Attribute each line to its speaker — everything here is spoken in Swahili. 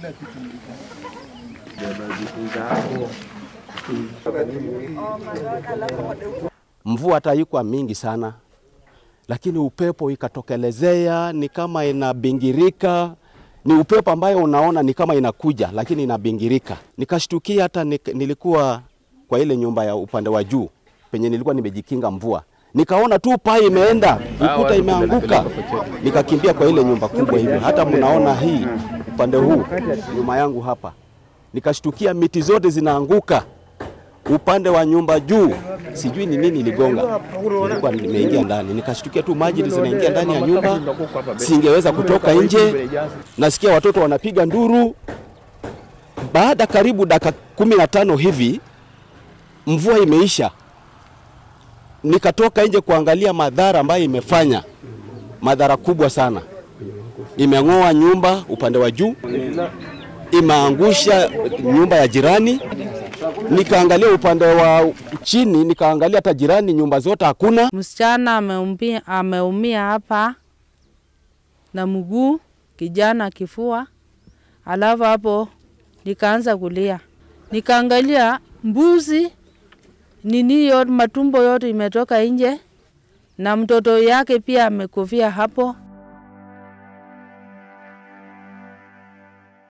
Speaker 1: Mvua hata haikuwa mingi sana, lakini upepo ikatokelezea, ni kama inabingirika. Ni upepo ambayo unaona ni kama inakuja, lakini inabingirika. Nikashtukia hata nik, nilikuwa kwa ile nyumba ya upande wa juu penye nilikuwa nimejikinga mvua, nikaona tu paa imeenda, ukuta imeanguka, nikakimbia kwa ile nyumba kubwa hivi. Hata mnaona hii upande huu nyuma yangu hapa, nikashtukia miti zote zinaanguka upande wa nyumba juu, sijui ni nini iligonga. Nilikuwa nimeingia ndani, nikashtukia tu maji zinaingia ndani ya nyumba, singeweza kutoka nje. Nasikia watoto wanapiga nduru. Baada karibu dakika kumi na tano hivi mvua imeisha, nikatoka nje kuangalia madhara ambayo imefanya, madhara kubwa sana. Imeng'oa nyumba upande wa juu, imeangusha nyumba ya jirani nikaangalia upande wa chini, nikaangalia hata jirani, nyumba zote hakuna.
Speaker 2: Msichana ameumia, ameumia hapa na mguu, kijana kifua, alafu hapo nikaanza kulia, nikaangalia mbuzi nini yote, matumbo yote imetoka nje na mtoto yake pia amekufia hapo.